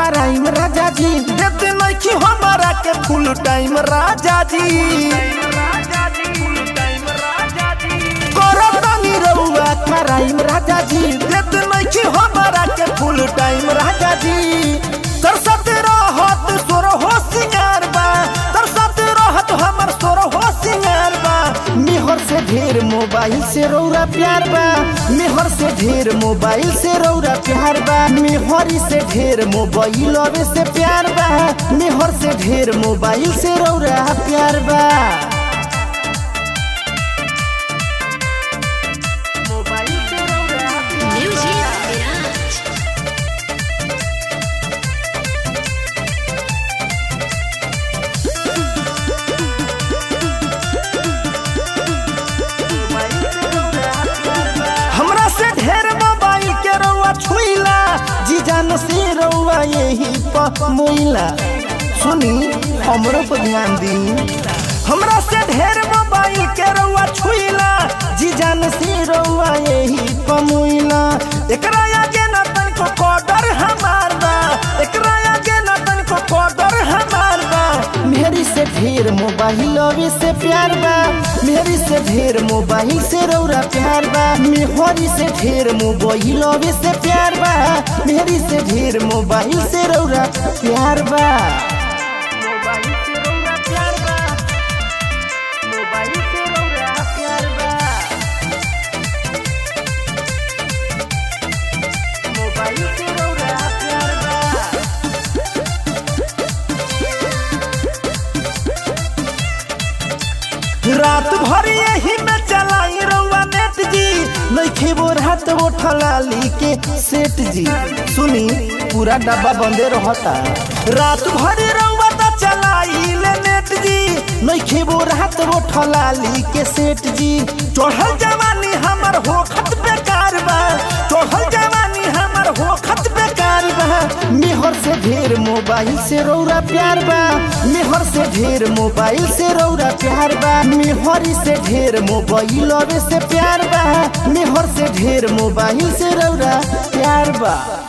कराइम राजा जी देते नइखी हमारा के फुल टाइम राजा जी करतानी रउआ कराइम राजा जी देते नइखी हमारा के फुल टाइम राजा जी तरसत रहत सोर हो सिंगार बा तरसत रहत हमर सोर हो सिंगार बा मेहर से ढेर मोबाइल से रौरा प्यार बा मेहर से ढेर मोबाइल से रौरा प्यार बा मेहरी से ढेर मोबाइल अबे से प्यार बा मेहर से ढेर मोबाइल से रौरा प्यार बा मोबाइल से रौरा प्यार Music Mirage. हमरा से ढेर मोबाइल के रउआ छुइला जी जान से रउआ यही प मोइला सुनी हमरो पर ध्यान दी हमरा से ढेर मोबाइल के रउआ छुइला जी जान से रउआ यही प मोइला एकरा आगे ना तनिको कॉर्डर हमार बा एकरा आगे ना तनिको कॉर्डर हमार बा मेरी से ढेर मोबाइल अभी से प्यार बा मेरी से ढेर मोबाइल से रौरा प्यार बा मेहरी से ढेर मोबाइल अभी से प्यार बा मेरी से ढेर मोबाइल से रौरा प्यार बा मोबाइल से रौरा प्यार बा मोबाइल से रौरा प्यार बा मोबाइल से रौरा प्यार बा रात भर यही में चलाई रउआ नेट जी नइखे वो रात वो ठलाली के सेट जी सुनी पूरा डब्बा बंदे रहता रात भर रउआ त चलाई ले नेट जी नइखे वो रात वो ठलाली के सेट जी चढ़ल जवानी हमर होखत बेकार बा चढ़ल जवानी हमर होखत बेकार बा मेहर से ढेर मोबाइल से रौरा प्यार बा मेहर से ढेर मोबाइल से रौरा प्यार बा मेहरी से ढेर मोबाइल अबे से प्यार बा मेहर से ढेर मोबाइल से रौरा प्यार बा